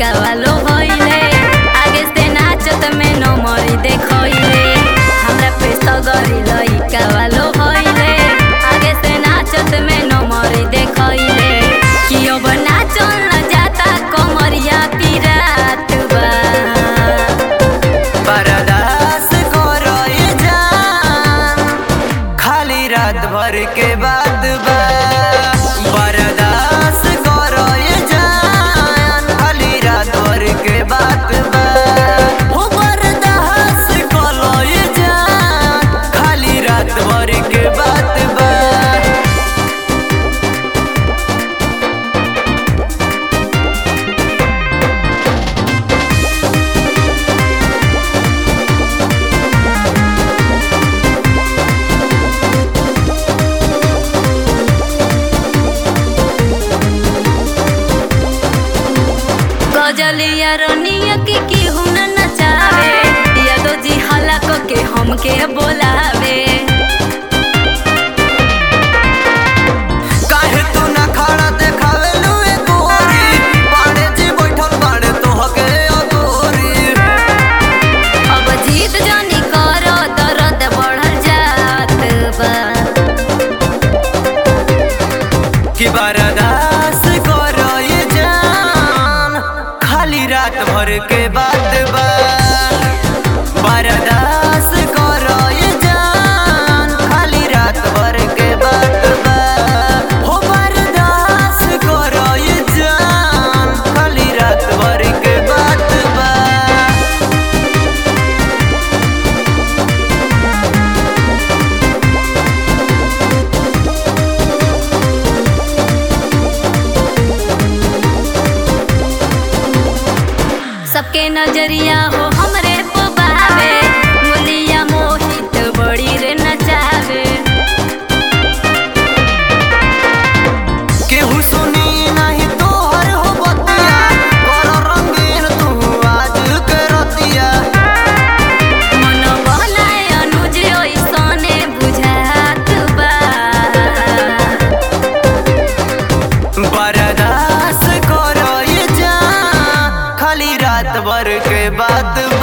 लइका वालो भइले आगे से नाचत में न मरी देखइले हमरा पे सगरी लइका वालो भइले आगे से नाचत में न मरी देखइले कि अब नाचल न जाता कमरिया पिरात बा बर्दाश्त करो ये जान खाली रात भर के बाद बा बर्दाश्त करो ये जान खाली रात भर के बाद बा हो बर्दाश्त करो ये जान खाली रात भर के बाद बा गजलिया रनिया के केहू न नचावे यादो जी हला क के हमके बोलावे काहे तू ना खड़ा देखावे लुए गोरी पाड़े जी बैठल बाड़े तोहके अगोरी अब जीत जानी करो दर्द बढ़ल जात बा कि बर्दाश्त करो ये जान खाली रात भर के बाद बा बर्दाश्त करो ये जान खाली रात भर के बाद बा हो बर्दाश्त करो ये जान खाली रात भर के बाद बा सबके नजरिया हो हमरे पे बावे मुलिया मोहित बड़ी रे नचावे केहू सुनी नहीं तोहर हो बतिया कर रंगीन तू आज के रतिया मन बहलाए अनुज ओइसने बुझात बा बर्दाश्त करो ये जान खाली रात भर के बाद